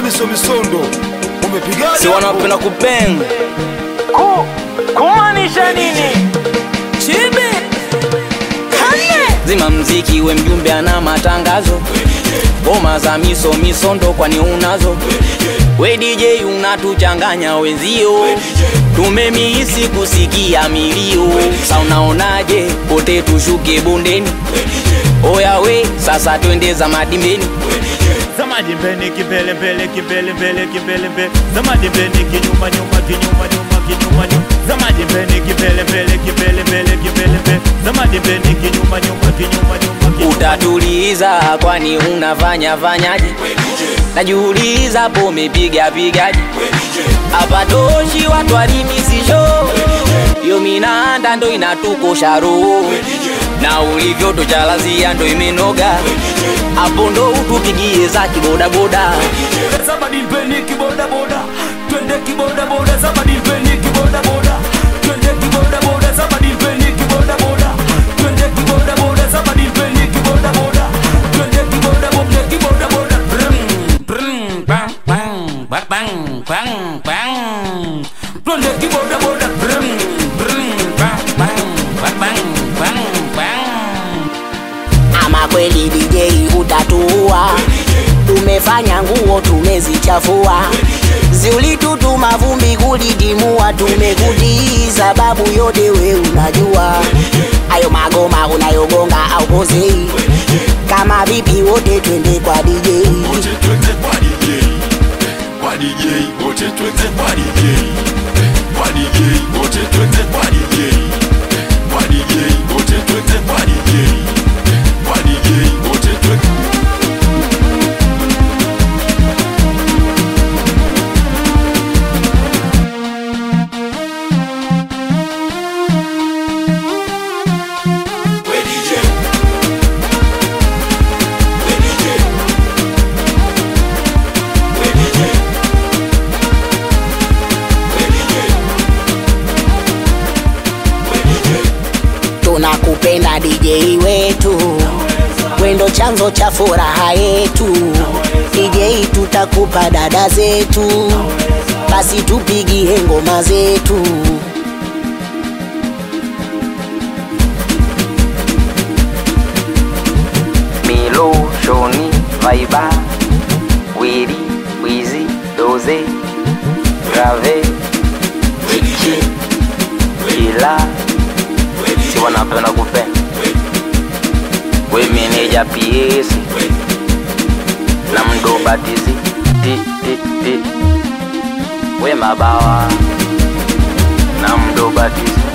miso misondo umepigaje si wanapenda kupeng Ku, kumaanisha nini? Chibi kane zima mziki we mjumbe ana matangazo ngoma za miso misondo kwani unazo we DJ unatuchanganya wenzio tumemihisi kusikia milio sa unaonaje pote tushuke bondeni oya we sasa twende za madimbeni Zamadi mbele kibele mbele kibele mbele kibele mbele Zamadi mbele kinyuma nyuma kinyuma nyuma kinyuma nyuma Zamadi mbele kibele mbele kibele mbele kibele mbele Zamadi mbele kinyuma nyuma kinyuma nyuma kinyuma utatuliza kwani unafanya fanyaje najiuliza po umepiga pigaje hapa toshi watu walimisisho yo minanda ndo inatukosha roho na ulivyo tochalazia ndo imenoga hapo ndo utupigie za kibodaboda Zamadi mbele kiboda boda Twende kiboda boda Zamadi mbele kiboda boda Twende kiboda boda Zamadi mbele kiboda boda Twende kiboda boda Zamadi mbele kiboda boda Twende kiboda boda kiboda boda Brum brum bang bang bang bang bang bang Twende kiboda boda Brum brum bang bang bang bang bang bang ama kweli DJ utatuua, tumefanya nguo tumezichafua, ziulitutuma vumbi kulitimua, tumekutii sababu yote we unajua, ayo magoma unayogonga au pozei, kama vipi wote twende kwa DJ. wote twende kwa DJ kwa DJ wote twende kwa DJ kwa DJ wote twende kwa DJ kwa DJ wote twende kwa DJ kwa DJ wote twende We DJ We DJ We DJ We DJ We DJ tunakupenda DJ wetu, wendo chanzo cha furaha yetu. DJ tutakupa dada zetu, basi tupigie ngoma zetu. Milo, Shoni, Vaiba, Wiri, Wizi, Doze, Grave, Chichi, Ila, si wanapenda kupenda. We meneja PS na mdobatizi ti ti ti, we mabawa na mdobatizi